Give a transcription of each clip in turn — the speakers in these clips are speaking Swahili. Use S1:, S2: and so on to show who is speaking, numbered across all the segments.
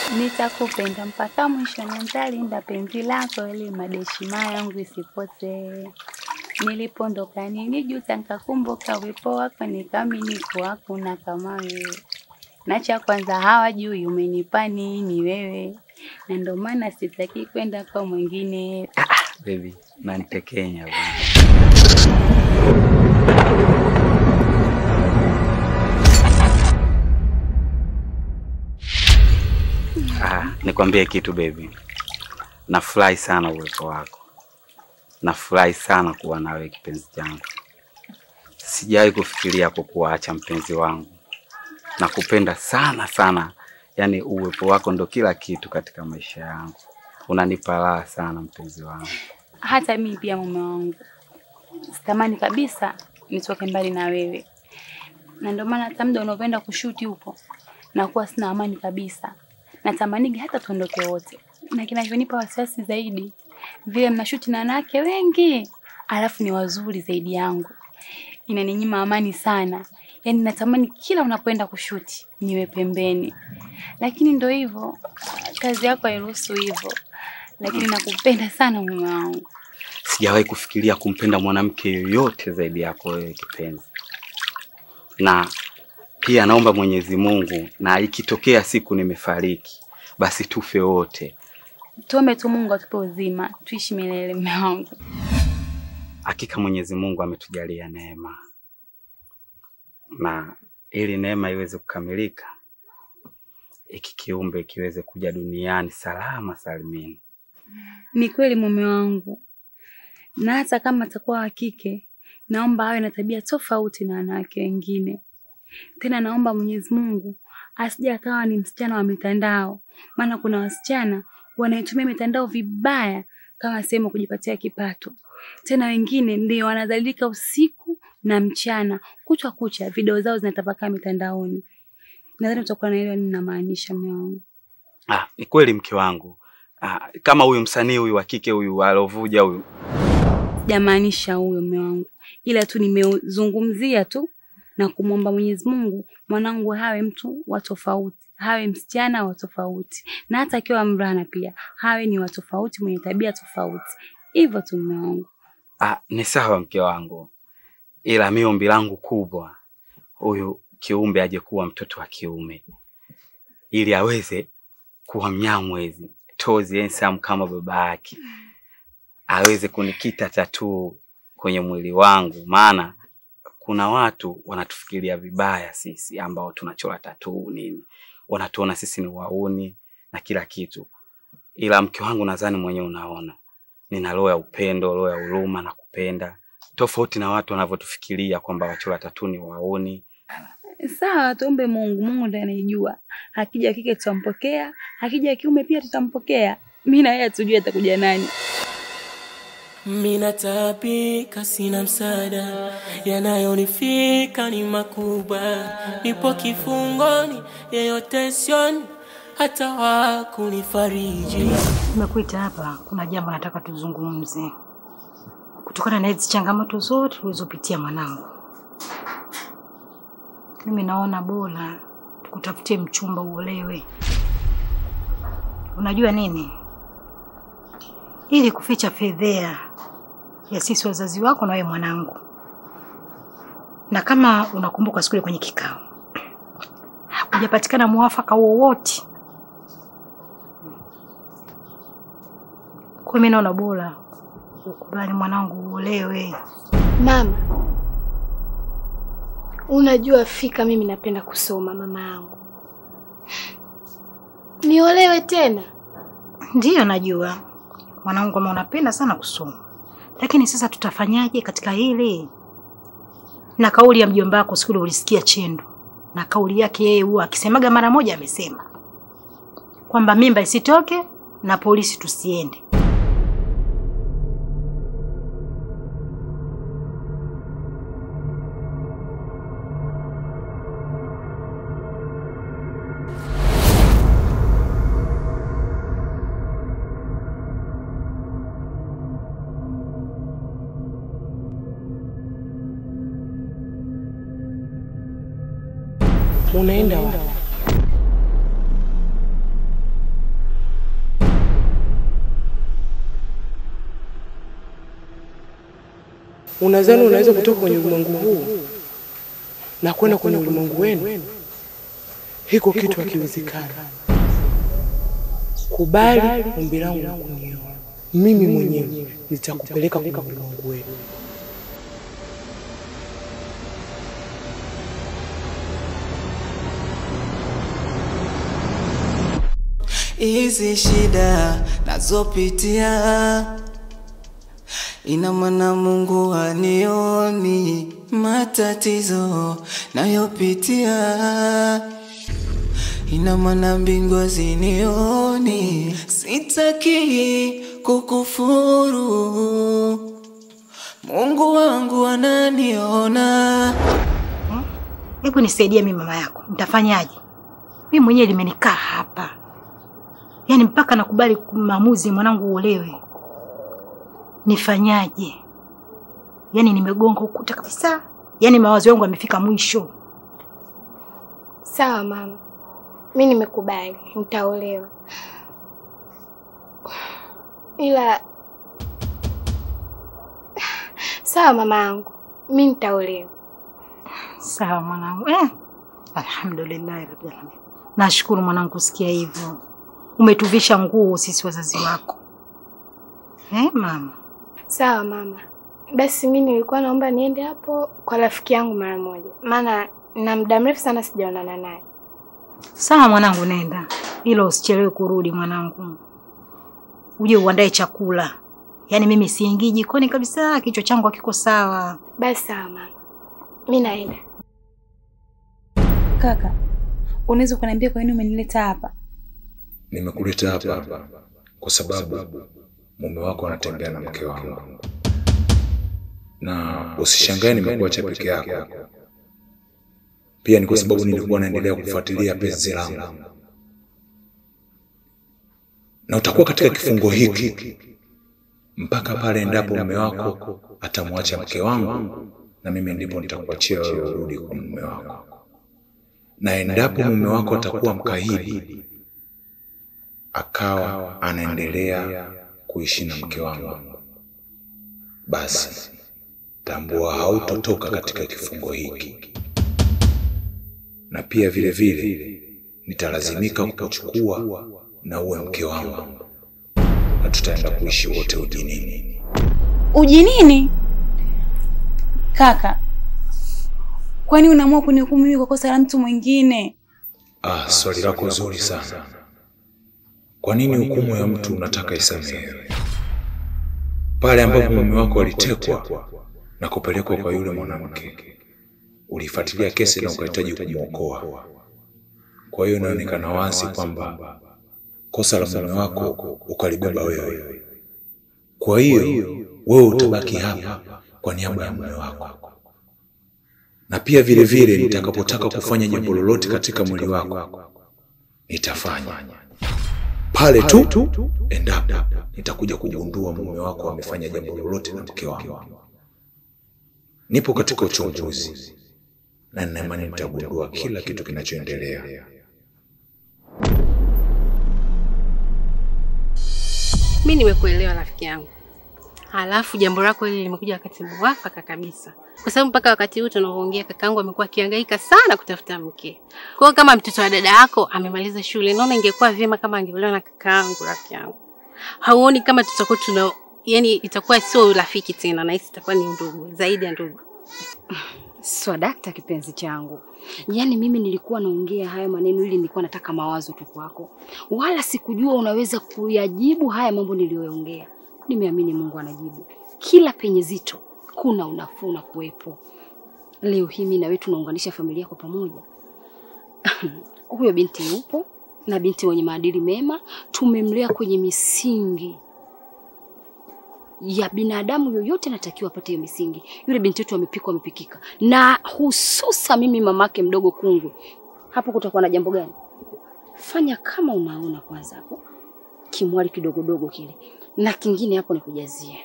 S1: Nitakupenda mpaka mwisho na nitalinda penzi lako ili madeshima yangu isipotee. Nilipondoka nilijuta nikakumbuka uwepo wako nikaamini kuwa hakuna kama wewe. Na cha kwanza hawajui umenipa nini wewe, na ndio maana sitaki kwenda kwa mwingine.
S2: Baby, nanitekenya bwana. Ah, nikwambie kitu baby. Nafurahi sana uwepo wako. Nafurahi sana kuwa nawe kipenzi changu. Sijawahi kufikiria kukuacha mpenzi wangu. Nakupenda sana sana. Yaani uwepo wako ndo kila kitu katika maisha yangu. Unanipa raha sana mpenzi wangu.
S1: Hata mimi pia mume wangu sitamani kabisa nitoke mbali na wewe, na ndio maana hata muda unaopenda kushuti huko nakuwa sina amani kabisa. Natamanigi hata tuondoke wote, na kinachonipa wasiwasi zaidi vile mnashuti na wanawake wengi, alafu ni wazuri zaidi yangu, inaninyima amani sana. Yaani natamani kila unapoenda kushuti niwe pembeni, lakini ndo hivyo, kazi yako hairuhusu hivyo, lakini nakupenda sana mume wangu.
S2: Sijawahi kufikiria kumpenda mwanamke yoyote zaidi yako wewe kipenzi. Na pia naomba Mwenyezi Mungu, na ikitokea siku nimefariki, basi tufe wote.
S1: Tuombe tu Mungu atupe uzima, tuishi milele mume wangu.
S2: Hakika Mwenyezi Mungu ametujalia neema, na ili neema iweze kukamilika, iki kiumbe kiweze kuja duniani salama salimini.
S1: Ni kweli mume wangu, na hata kama atakuwa wa kike, naomba awe na tabia tofauti na wanawake wengine. Tena naomba Mwenyezi Mungu asije akawa ni msichana wa mitandao, maana kuna wasichana wanaitumia mitandao vibaya kama sehemu ya kujipatia kipato. Tena wengine ndio wanadhalilika usiku na mchana, kutwa kucha, video zao zinatapakaa mitandaoni. Nadhani utakuwa naelewa nini namaanisha mume wangu.
S2: Ah, ni kweli mke wangu. Ah, kama huyu msanii huyu wa kike huyu alovuja huyu
S1: Sijamaanisha huyo mume wangu, ila tu nimezungumzia tu na kumwomba Mwenyezi Mungu mwanangu hawe mtu wa tofauti, hawe msichana wa tofauti, na hata akiwa mvulana pia hawe ni wa tofauti, mwenye tabia tofauti. Hivyo tu mume wangu.
S2: Ah, ni sawa mke wangu, ila mi ombi langu kubwa, huyu kiumbe aje kuwa mtoto wa kiume, ili aweze kuwa mnyamwezi tozi handsome kama baba yake, aweze kunikita tatuu kwenye mwili wangu, maana kuna watu wanatufikiria vibaya sisi ambao tunachora tatuu nini, wanatuona sisi ni wauni na kila kitu, ila mke wangu, nadhani mwenyewe unaona nina roho ya upendo, roho ya huruma na kupenda, tofauti na watu wanavyotufikiria kwamba wachora tatu ni wauni.
S1: Sawa, tuombe Mungu. Mungu ndiye anayejua. Akija kike tutampokea, akija kiume pia tutampokea. Mimi na yeye hatujui atakuja nani.
S3: Mina taabika, sina msaada, yanayonifika ni makubwa. Nipo kifungoni, yeyote sioni hata wa kunifariji.
S4: Nimekuita hapa, kuna jambo nataka tuzungumze, kutokana na hizi changamoto zote ulizopitia mwanangu. Mimi naona bora tukutafutie mchumba uolewe. Unajua nini, ili kuficha fedhea ya sisi wazazi wako na wewe mwanangu. Na kama unakumbuka siku ile kwenye kikao, hakujapatikana mwafaka wowote Kwa mimi naona bora ukubali mwanangu uolewe.
S5: Mama, unajua fika mimi napenda kusoma mama yangu. Niolewe tena?
S4: Ndiyo, najua mwanangu kama unapenda sana kusoma, lakini sasa tutafanyaje katika hili? Na kauli ya mjomba wako siku ile ulisikia Chendo, na kauli yake yeye huwa akisemaga mara moja, amesema kwamba mimba isitoke na polisi tusiende.
S3: Unaenda wapi? Unadhani unaweza kutoka kwenye ulimwengu huu na kwenda kwenye ulimwengu wenu? Hiko kitu hakiwezekani. Kubali ombi langu la kunioa, mimi mwenyewe nitakupeleka kwenye ulimwengu wenu.
S6: Hizi shida nazopitia, ina maana Mungu anioni matatizo nayopitia, ina maana mbingu zinioni. Sitaki kukufuru, Mungu wangu ananiona.
S4: Hebu nisaidie mimi mama yako, nitafanyaje? Mimi mwenyewe limenikaa hapa, yaani mpaka nakubali maamuzi mwanangu uolewe. Nifanyaje? Yaani nimegonga ukuta kabisa, yaani mawazo yangu yamefika mwisho.
S5: Sawa mama, mi nimekubali, nitaolewa, ila sawa mama yangu, mi nitaolewa.
S4: Sawa mwanangu. Eh, alhamdulillahi rabbil alamin. Nashukuru mwanangu kusikia hivyo, umetuvisha nguo sisi wazazi wako. Eh, mama.
S5: Sawa mama, basi mi nilikuwa naomba niende hapo kwa rafiki yangu mara moja, maana na muda mrefu sana sijaonana naye.
S4: Sawa mwanangu, nenda, ila usichelewe kurudi mwanangu, uje uandae chakula. Yaani mimi siingii jikoni kabisa, kichwa changu hakiko sawa.
S5: Basi sawa mama, mi naenda.
S1: Kaka, unaweza ukaniambia kwa nini umenileta hapa?
S7: Nimekuleta hapa kwa sababu mume wako anatembea na mke wangu, na usishangae nimekuacha peke yako. Pia ni kwa sababu nilikuwa naendelea kufuatilia penzi langu, na utakuwa katika kifungo hiki mpaka pale endapo mume wako atamwacha mke wangu, na mimi ndipo nitakuachia wewe urudi kwa mume wako. Na endapo mume wako atakuwa mkaidi, akawa anaendelea kuishi na mke wangu, basi tambua hautotoka katika kifungo hiki, na pia vile vile nitalazimika kukuchukua na uwe mke wangu, na tutaenda kuishi wote ujinini.
S1: Ujinini? Kaka, kwani unaamua kunihukumu mimi kwa kosa la mtu mwingine?
S7: Ah, swali lako zuri sana. Kwa nini hukumu ya mtu unataka isamehewe? Pale ambapo mume wako alitekwa na kupelekwa kwa yule mwanamke, ulifuatilia kesi na ukahitaji kumwokoa. Kwa hiyo inaonekana wazi kwamba kosa la mume wako ukalibeba wewe. Kwa hiyo wewe utabaki hapa kwa niaba ya mume wako, na pia vile vile nitakapotaka kufanya jambo lolote katika mwili wako nitafanya pale tu endapo nitakuja kugundua mume wako amefanya jambo lolote na mke wangu. Nipo katika uchunguzi na nina imani nitagundua kila kitu kinachoendelea.
S8: Mi nimekuelewa rafiki yangu, halafu jambo lako hili limekuja wakati mwafaka kabisa, kwa sababu mpaka wakati huu tunavyoongea kakaangu amekuwa akihangaika sana kutafuta mke. Kwa hiyo kama mtoto wa dada yako amemaliza shule, naona ingekuwa vyema kama angeolewa na kakaangu. Rafiki yangu, hauoni kama tutakuwa tuna yani, itakuwa sio urafiki tena, na hisi itakuwa ni ndugu zaidi ya ndugu.
S9: Swadakta kipenzi changu, yaani mimi nilikuwa naongea haya maneno ili nilikuwa nataka mawazo tu kwako, wala sikujua unaweza kuyajibu haya mambo niliyoongea. Nimeamini Mungu anajibu kila penye zito, kuna unafuu na kuwepo. Leo hii mimi na wewe tunaunganisha familia kwa pamoja. Huyo binti yupo na binti wenye maadili mema, tumemlea kwenye misingi ya binadamu yoyote anatakiwa apate hiyo misingi. Yule binti wetu amepikwa amepikika, na hususa mimi mamake mdogo Kungwe. Hapo kutakuwa na jambo gani? Fanya kama unaona kwanza hapo kimwali kidogodogo kile, na kingine hapo nikujazie.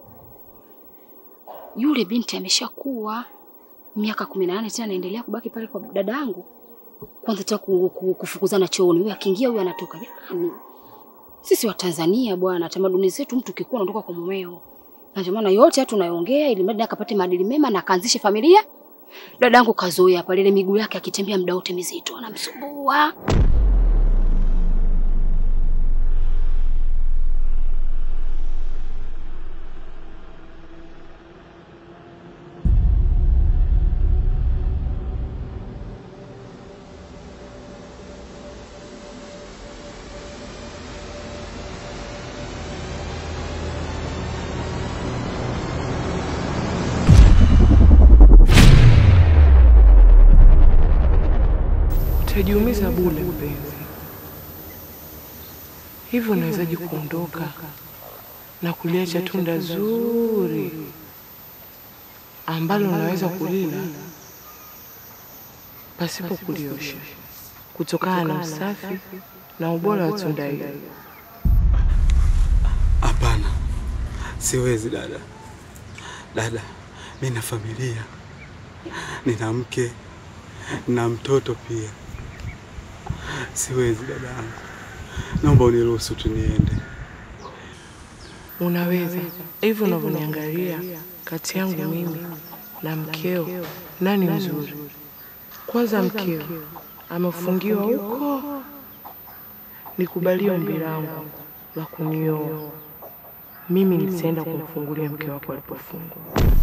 S9: Yule binti ameshakuwa miaka kumi na nane tena anaendelea kubaki pale kwa dada yangu. Kwanza tena ku- ku- kufukuzana chooni, huyu akiingia huyu anatoka. Jamani, sisi wa Tanzania bwana, tamaduni zetu, mtu ukikuwa unatoka kwa mumeo. na ndio maana yote haya tunayoongea, ili mradi akapate maadili mema na akaanzishe familia. Dadangu kazoea hapa, ile miguu yake akitembea muda wote mizito, anamsumbua.
S3: Utajiumiza bure mpenzi. Hivyo unawezaje kuondoka na kuliacha tunda zuri ambalo unaweza kulila pasipo kuliosha, kutokana na usafi na ubora wa tunda hili?
S2: Hapana, siwezi dada. Dada, mi na familia, nina mke na mtoto pia. Siwezi dada yangu, naomba uniruhusu tu niende.
S3: Unaweza hivyo unavyoniangalia, kati yangu mimi na mkeo, nani mzuri? Kwanza mkeo amefungiwa huko, nikubalie ombi langu la kunioa. Mimi nitaenda kumfungulia mke wako alipofungwa.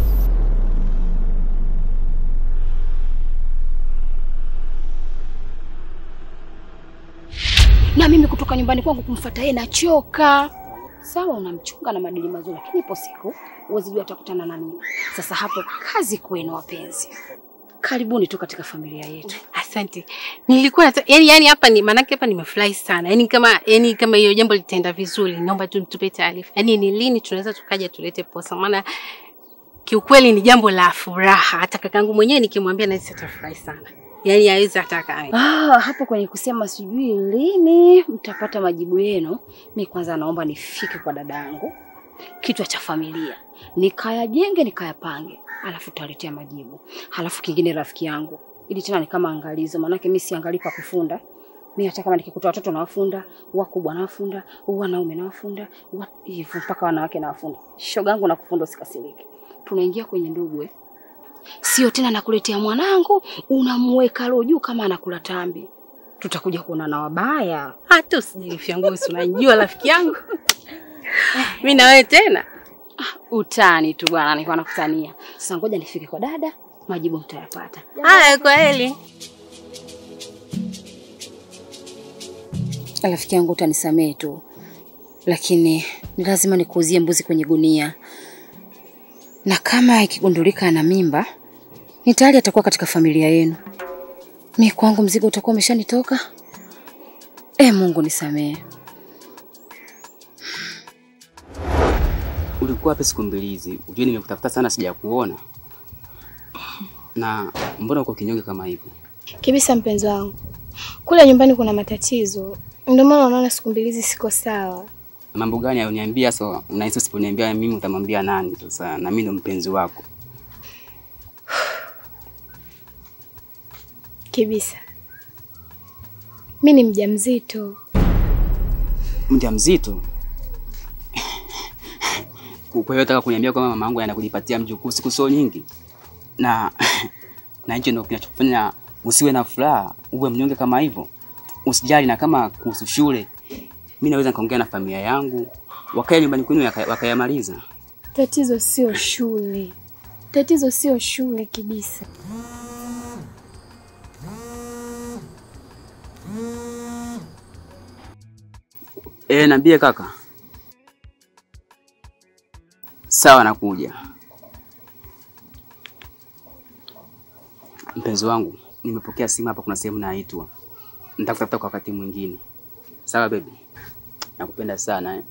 S9: na mimi kutoka nyumbani kwangu kumfuata yeye nachoka. Sawa, unamchunga na madili mazuri, lakini ipo siku huwezi jua atakutana na nini. Sasa hapo kazi kwenu wapenzi, karibuni tu katika familia yetu.
S8: Asante. Nilikuwa nata, yani, yani hapa ni maanake hapa nimefurahi sana. Yani kama yani kama hiyo jambo litaenda vizuri, naomba tu tupe taarifa. Yani ni lini tunaweza tukaja tulete posa, maana kiukweli ni jambo la furaha. Hata kakangu mwenyewe nikimwambia nahisi atafurahi sana. Yani hawezi ataka
S9: Ah, hapo kwenye kusema sijui lini mtapata majibu yenu, mi kwanza naomba nifike kwa dadangu, kichwa cha familia, nikayajenge nikayapange, alafu tutaletea majibu. Halafu kingine, rafiki yangu, ili tena ni kama angalizo, maanake mi siangalii pa kufunda. Mi hata kama nikikuta watoto nawafunda, wakubwa nawafunda, wanaume nawafunda, wa- hivyo mpaka wanawake nawafunda. Shogangu nakufunda, usikasirike. Tunaingia kwenye ndugu eh. Sio tena nakuletea mwanangu unamweka roho juu kama anakula tambi. Tutakuja kuona na wabaya.
S8: hata usijilifyangu, si unajua rafiki yangu mi na wewe tena.
S9: Utani tu bwana, nilikuwa nakutania. Sasa ngoja nifike kwa dada, majibu mtayapata.
S8: Haya, kwa heli.
S9: Rafiki yangu, utanisamehe tu, lakini ni lazima nikuuzie mbuzi kwenye gunia, na kama ikigundulika ana mimba, ni tayari atakuwa katika familia yenu. Mi kwangu mzigo utakuwa umeshanitoka. E Mungu nisamehe.
S10: Ulikuwa wapi siku mbili hizi? Ujue nimekutafuta sana sijakuona. Na mbona uko kinyonge kama hivyo?
S5: Kibisa mpenzi wangu, kule nyumbani kuna matatizo, ndio maana unaona siku mbili hizi siko sawa.
S10: Na mambo gani uniambia so unahisi usiponiambia mimi utamwambia nani sasa? Na mimi ndo mpenzi wako.
S5: Kibisa, mi ni mjamzito.
S10: Mjamzito? Kwa hiyo nataka kuniambia kwamba mama yangu anakujipatia mjukuu siku sio nyingi. Na na hicho ndio kinachokufanya usiwe na furaha, uwe mnyonge kama hivyo. Usijali na kama kuhusu shule. Mimi naweza nikaongea na familia yangu, wakae nyumbani kwenu waka- wakayamaliza.
S5: Tatizo sio shule, tatizo sio shule Kibisa.
S10: Eh, niambie kaka. Sawa, nakuja. Mpenzi wangu, nimepokea simu hapa, kuna sehemu naitwa. Nitakutafuta kwa wakati mwingine. Sawa baby. Nakupenda sana eh.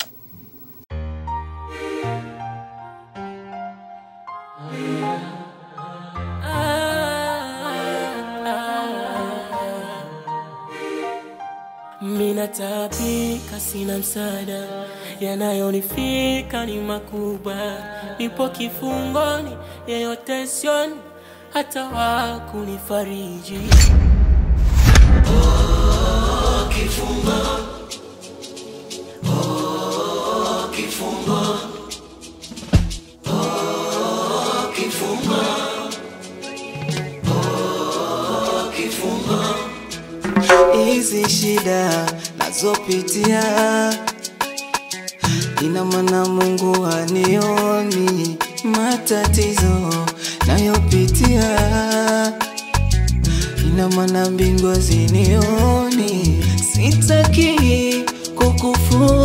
S6: Mina tabika, sina msaada, yanayonifika ni makubwa. Nipo kifungoni, yeyote sioni hata wa kunifariji. Oh, kifungo. Oh, kifungo. kifungo, oh, kifungo. Hizi shida nazopitia, ina maana Mungu hanioni matatizo nayopitia, ina maana mbingu hazinioni. Sitaki kukufuru